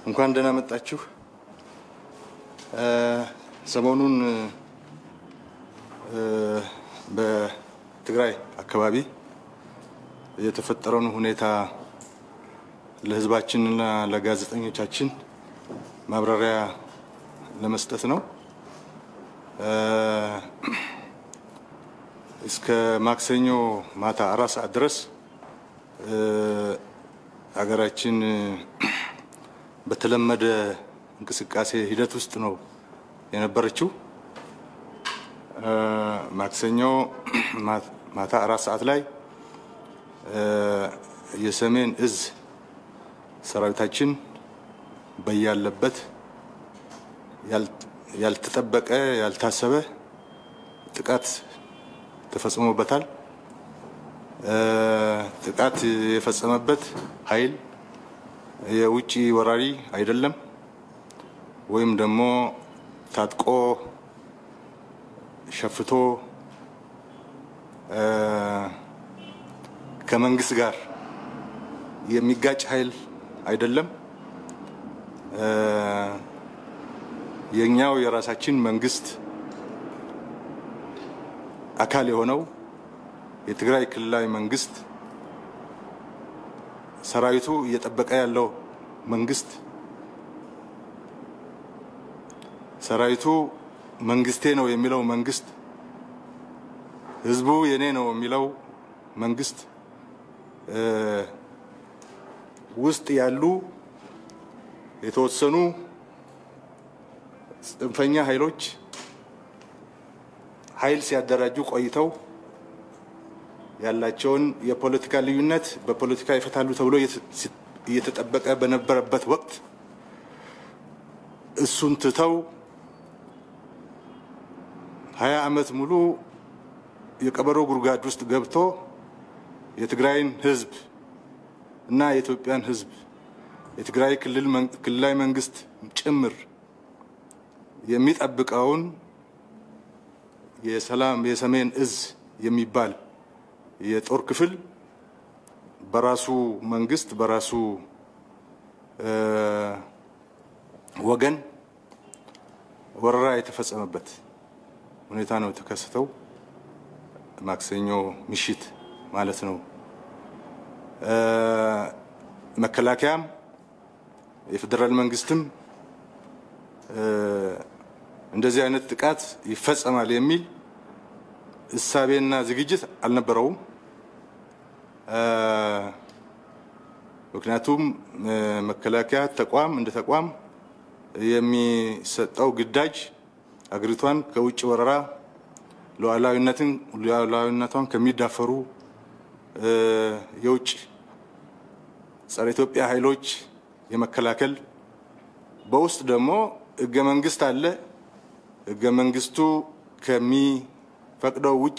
እንኳን ደህና መጣችሁ። ሰሞኑን በትግራይ አካባቢ የተፈጠረውን ሁኔታ ለሕዝባችንና ለጋዜጠኞቻችን ማብራሪያ ለመስጠት ነው። እስከ ማክሰኞ ማታ አራት ሰዓት ድረስ ሀገራችን በተለመደ እንቅስቃሴ ሂደት ውስጥ ነው የነበረችው። ማክሰኞ ማታ አራት ሰዓት ላይ የሰሜን እዝ ሰራዊታችን በያለበት ያልተጠበቀ ያልታሰበ ጥቃት ተፈጽሞበታል። ጥቃት የፈጸመበት ኃይል የውጭ ወራሪ አይደለም፣ ወይም ደግሞ ታጥቆ ሸፍቶ ከመንግስት ጋር የሚጋጭ ኃይል አይደለም። የኛው የራሳችን መንግስት አካል የሆነው የትግራይ ክልላዊ መንግስት ሰራዊቱ እየጠበቀ ያለው መንግስት ሰራዊቱ መንግስቴ ነው የሚለው መንግስት ህዝቡ የኔ ነው የሚለው መንግስት ውስጥ ያሉ የተወሰኑ ጽንፈኛ ኃይሎች ኃይል ሲያደራጁ ቆይተው ያላቸውን የፖለቲካ ልዩነት በፖለቲካ ይፈታሉ ተብሎ እየተጠበቀ በነበረበት ወቅት እሱን ትተው ሀያ ዓመት ሙሉ የቀበሮ ጉድጓድ ውስጥ ገብቶ የትግራይን ህዝብ እና የኢትዮጵያን ህዝብ የትግራይ ክልላዊ መንግስት ጭምር የሚጠብቀውን የሰላም የሰሜን እዝ የሚባል የጦር ክፍል በራሱ መንግስት በራሱ ወገን ወረራ የተፈጸመበት ሁኔታ ነው የተከሰተው። ማክሰኞ ምሽት ማለት ነው። መከላከያም የፌዴራል መንግስትም እንደዚህ አይነት ጥቃት ይፈጸማል የሚል እሳቤና ዝግጅት አልነበረውም። ምክንያቱም መከላከያ ተቋም እንደ ተቋም የሚሰጠው ግዳጅ አገሪቷን ከውጭ ወረራ ሉዓላዊነትን ሉዓላዊነቷን ከሚዳፈሩ የውጭ ጸረ ኢትዮጵያ ኃይሎች የመከላከል በውስጥ ደግሞ ህገ መንግስት አለ። ህገ መንግስቱ ከሚፈቅደው ውጪ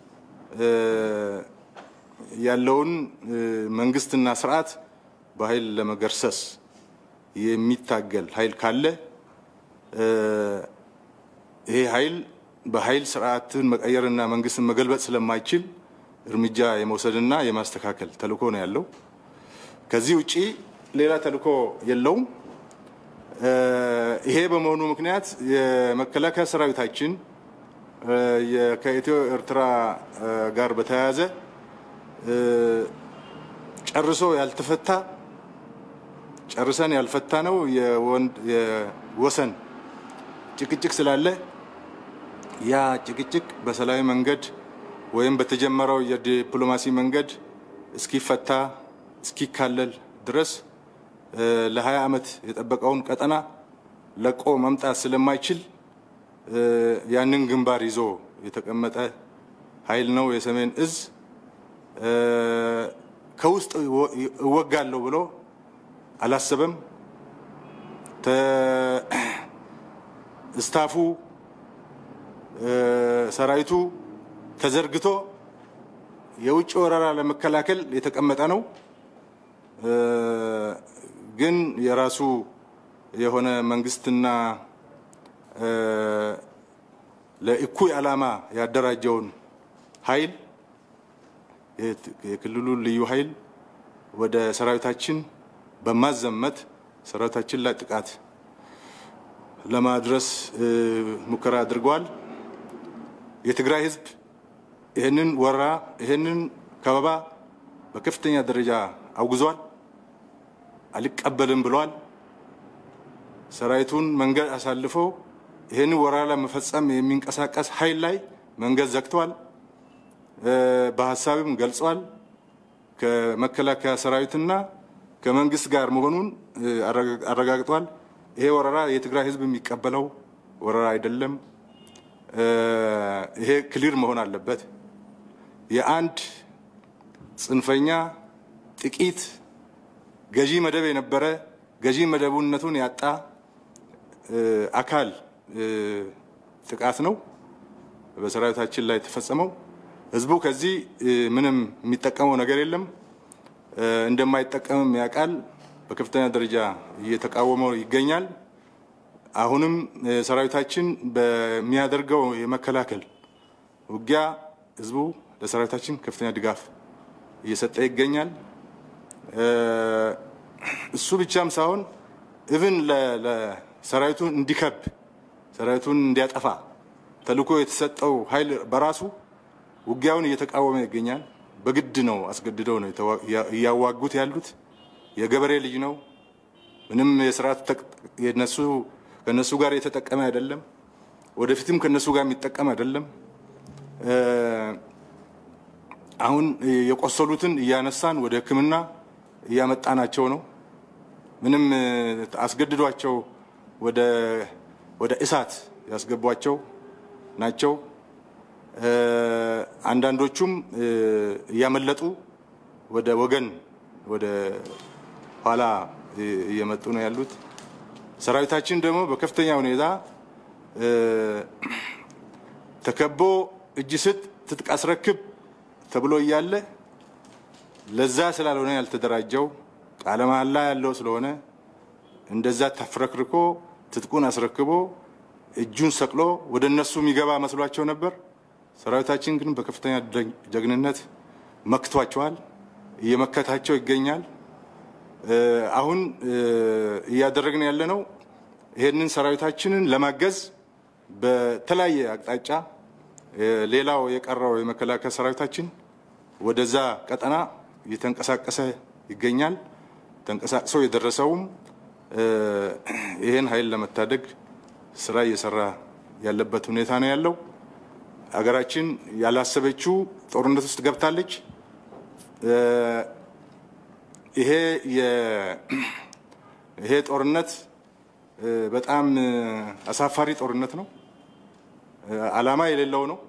ያለውን መንግስትና ስርዓት በኃይል ለመገርሰስ የሚታገል ኃይል ካለ ይሄ ኃይል በኃይል ስርዓትን መቀየርና መንግስትን መገልበጥ ስለማይችል እርምጃ የመውሰድና የማስተካከል ተልእኮ ነው ያለው። ከዚህ ውጪ ሌላ ተልእኮ የለውም። ይሄ በመሆኑ ምክንያት የመከላከያ ሰራዊታችን ከኢትዮ ኤርትራ ጋር በተያያዘ ጨርሶ ያልተፈታ ጨርሰን ያልፈታ ነው የወሰን ጭቅጭቅ ስላለ ያ ጭቅጭቅ በሰላማዊ መንገድ ወይም በተጀመረው የዲፕሎማሲ መንገድ እስኪፈታ እስኪካለል ድረስ ለ20 ዓመት የጠበቀውን ቀጠና ለቆ መምጣት ስለማይችል ያንን ግንባር ይዞ የተቀመጠ ኃይል ነው የሰሜን እዝ። ከውስጥ እወጋለሁ ብሎ አላሰበም። ስታፉ ሰራዊቱ ተዘርግቶ የውጭ ወረራ ለመከላከል የተቀመጠ ነው። ግን የራሱ የሆነ መንግስትና ለእኩይ ዓላማ ያደራጀውን ኃይል የክልሉ ልዩ ኃይል ወደ ሰራዊታችን በማዘመት ሰራዊታችን ላይ ጥቃት ለማድረስ ሙከራ አድርገዋል። የትግራይ ህዝብ ይህንን ወረራ ይህንን ከበባ በከፍተኛ ደረጃ አውግዟል፣ አልቀበልም ብሏል። ሰራዊቱን መንገድ አሳልፎ ይህንን ወረራ ለመፈጸም የሚንቀሳቀስ ኃይል ላይ መንገድ ዘግቷል። በሀሳብም ገልጿል። ከመከላከያ ሰራዊትና ከመንግስት ጋር መሆኑን አረጋግጧል። ይሄ ወረራ የትግራይ ህዝብ የሚቀበለው ወረራ አይደለም። ይሄ ክሊር መሆን አለበት። የአንድ ጽንፈኛ ጥቂት ገዢ መደብ የነበረ ገዢ መደቡነቱን ያጣ አካል ጥቃት ነው በሰራዊታችን ላይ የተፈጸመው። ህዝቡ ከዚህ ምንም የሚጠቀመው ነገር የለም፣ እንደማይጠቀምም ያውቃል። በከፍተኛ ደረጃ እየተቃወመው ይገኛል። አሁንም ሰራዊታችን በሚያደርገው የመከላከል ውጊያ ህዝቡ ለሰራዊታችን ከፍተኛ ድጋፍ እየሰጠ ይገኛል። እሱ ብቻም ሳይሆን ኢቭን ለሰራዊቱን እንዲከብ ሰራዊቱን እንዲያጠፋ ተልዕኮ የተሰጠው ኃይል በራሱ ውጊያውን እየተቃወመ ይገኛል። በግድ ነው አስገድደው ነው እያዋጉት ያሉት። የገበሬ ልጅ ነው። ምንም የስርዓት የነሱ ከነሱ ጋር የተጠቀመ አይደለም። ወደፊትም ከነሱ ጋር የሚጠቀም አይደለም። አሁን የቆሰሉትን እያነሳን ወደ ሕክምና እያመጣናቸው ነው። ምንም አስገድዷቸው ወደ ወደ እሳት ያስገቧቸው ናቸው። አንዳንዶቹም እያመለጡ ወደ ወገን ወደ ኋላ እየመጡ ነው ያሉት። ሰራዊታችን ደግሞ በከፍተኛ ሁኔታ ተከቦ እጅ ስጥ ትጥቅ አስረክብ ተብሎ እያለ ለዛ ስላልሆነ ያልተደራጀው ቃለ መሃላ ያለው ስለሆነ እንደዛ ተፍረክርኮ ትጥቁን አስረክቦ እጁን ሰቅሎ ወደ እነሱ የሚገባ መስሏቸው ነበር። ሰራዊታችን ግን በከፍተኛ ጀግንነት መክቷቸዋል፣ እየመከታቸው ይገኛል። አሁን እያደረግን ያለነው ይህንን ሰራዊታችንን ለማገዝ በተለያየ አቅጣጫ ሌላው የቀረው የመከላከያ ሰራዊታችን ወደዛ ቀጠና እየተንቀሳቀሰ ይገኛል። ተንቀሳቅሶ የደረሰውም ይህን ኃይል ለመታደግ ስራ እየሰራ ያለበት ሁኔታ ነው ያለው። ሀገራችን ያላሰበችው ጦርነት ውስጥ ገብታለች። ይሄ ይሄ ጦርነት በጣም አሳፋሪ ጦርነት ነው። ዓላማ የሌለው ነው።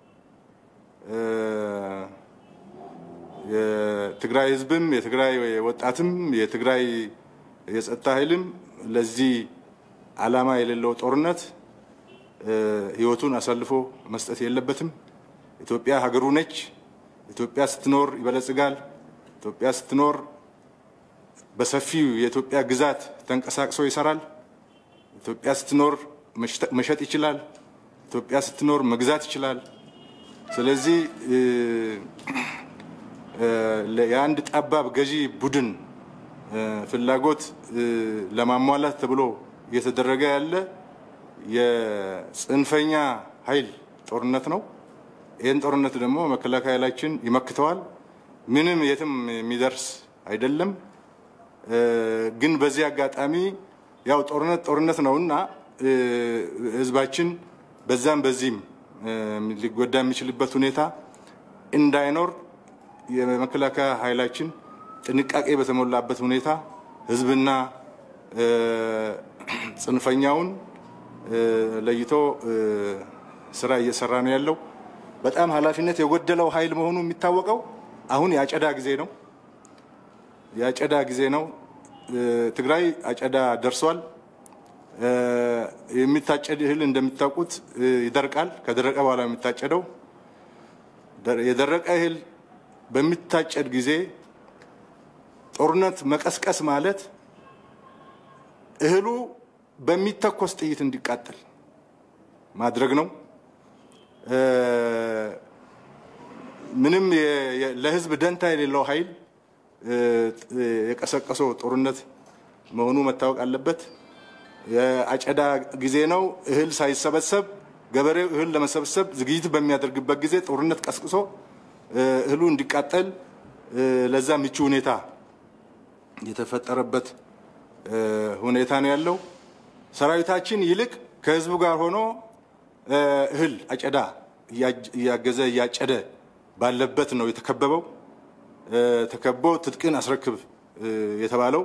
የትግራይ ሕዝብም የትግራይ ወጣትም የትግራይ የጸጥታ ኃይልም ለዚህ ዓላማ የሌለው ጦርነት ሕይወቱን አሳልፎ መስጠት የለበትም። ኢትዮጵያ ሀገሩ ነች። ኢትዮጵያ ስትኖር ይበለጽጋል። ኢትዮጵያ ስትኖር በሰፊው የኢትዮጵያ ግዛት ተንቀሳቅሶ ይሰራል። ኢትዮጵያ ስትኖር መሸጥ ይችላል። ኢትዮጵያ ስትኖር መግዛት ይችላል። ስለዚህ የአንድ ጠባብ ገዢ ቡድን ፍላጎት ለማሟላት ተብሎ እየተደረገ ያለ የጽንፈኛ ኃይል ጦርነት ነው። ይህን ጦርነት ደግሞ መከላከያ ኃይላችን ይመክተዋል። ምንም የትም የሚደርስ አይደለም። ግን በዚህ አጋጣሚ ያው ጦርነት ጦርነት ነውና ህዝባችን በዛም በዚህም ሊጎዳ የሚችልበት ሁኔታ እንዳይኖር የመከላከያ ኃይላችን ጥንቃቄ በተሞላበት ሁኔታ ህዝብና ጽንፈኛውን ለይቶ ስራ እየሰራ ነው ያለው። በጣም ኃላፊነት የጎደለው ኃይል መሆኑ የሚታወቀው አሁን የአጨዳ ጊዜ ነው። የአጨዳ ጊዜ ነው። ትግራይ አጨዳ ደርሷል። የሚታጨድ እህል እንደምታውቁት ይደርቃል። ከደረቀ በኋላ የሚታጨደው የደረቀ እህል በሚታጨድ ጊዜ ጦርነት መቀስቀስ ማለት እህሉ በሚተኮስ ጥይት እንዲቃጠል ማድረግ ነው። ምንም ለህዝብ ደንታ የሌለው ኃይል የቀሰቀሰው ጦርነት መሆኑ መታወቅ አለበት። የአጨዳ ጊዜ ነው። እህል ሳይሰበሰብ ገበሬው እህል ለመሰብሰብ ዝግጅት በሚያደርግበት ጊዜ ጦርነት ቀስቅሶ እህሉ እንዲቃጠል ለዛ ምቹ ሁኔታ የተፈጠረበት ሁኔታ ነው ያለው። ሰራዊታችን ይልቅ ከህዝቡ ጋር ሆኖ እህል አጨዳ እያገዘ እያጨደ ባለበት ነው የተከበበው። ተከቦ ትጥቅን አስረክብ የተባለው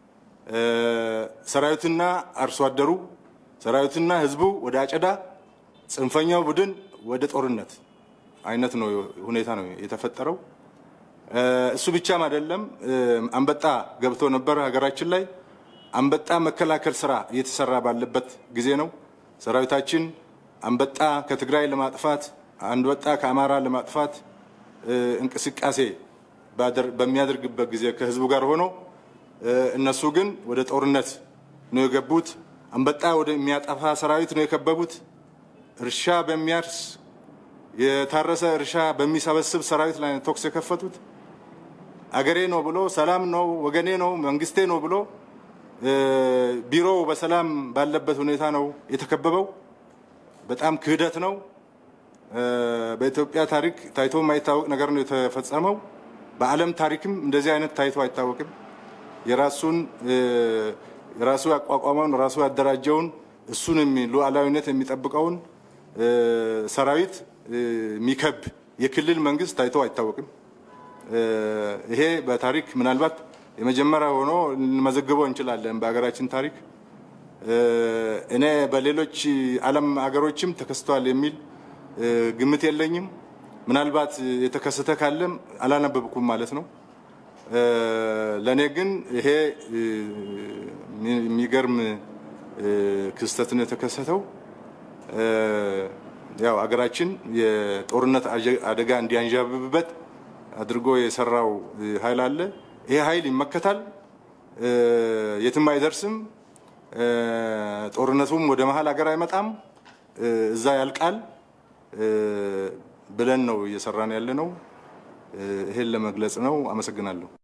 ሰራዊትና አርሶ አደሩ፣ ሰራዊትና ህዝቡ ወደ አጨዳ፣ ጽንፈኛው ቡድን ወደ ጦርነት አይነት ነው ሁኔታ ነው የተፈጠረው። እሱ ብቻም አይደለም። አንበጣ ገብቶ ነበር ሀገራችን ላይ። አንበጣ መከላከል ስራ እየተሰራ ባለበት ጊዜ ነው ሰራዊታችን አንበጣ ከትግራይ ለማጥፋት አንበጣ ከአማራ ለማጥፋት እንቅስቃሴ በሚያደርግበት ጊዜ ከህዝቡ ጋር ሆኖ እነሱ ግን ወደ ጦርነት ነው የገቡት። አንበጣ ወደሚያጠፋ ሰራዊት ነው የከበቡት። እርሻ በሚያርስ የታረሰ እርሻ በሚሰበስብ ሰራዊት ላይ ተኩስ የከፈቱት። አገሬ ነው ብሎ ሰላም ነው ወገኔ ነው መንግስቴ ነው ብሎ ቢሮው በሰላም ባለበት ሁኔታ ነው የተከበበው። በጣም ክህደት ነው። በኢትዮጵያ ታሪክ ታይቶ የማይታወቅ ነገር ነው የተፈጸመው። በዓለም ታሪክም እንደዚህ አይነት ታይቶ አይታወቅም። የራሱን የራሱ ያቋቋመውን ራሱ ያደራጀውን እሱን ሉዓላዊነት የሚጠብቀውን ሰራዊት የሚከብ የክልል መንግስት ታይቶ አይታወቅም። ይሄ በታሪክ ምናልባት የመጀመሪያ ሆኖ ልንመዘግበው እንችላለን በሀገራችን ታሪክ። እኔ በሌሎች ዓለም ሀገሮችም ተከስቷል የሚል ግምት የለኝም። ምናልባት የተከሰተ ካለም አላነበብኩም ማለት ነው። ለእኔ ግን ይሄ የሚገርም ክስተት ነው የተከሰተው። ያው ሀገራችን የጦርነት አደጋ እንዲያንዣብብበት አድርጎ የሰራው ኃይል አለ። ይሄ ኃይል ይመከታል፣ የትም አይደርስም። ጦርነቱም ወደ መሀል ሀገር አይመጣም፣ እዛ ያልቃል ብለን ነው እየሰራን ያለ ነው። ይሄን ለመግለጽ ነው። አመሰግናለሁ።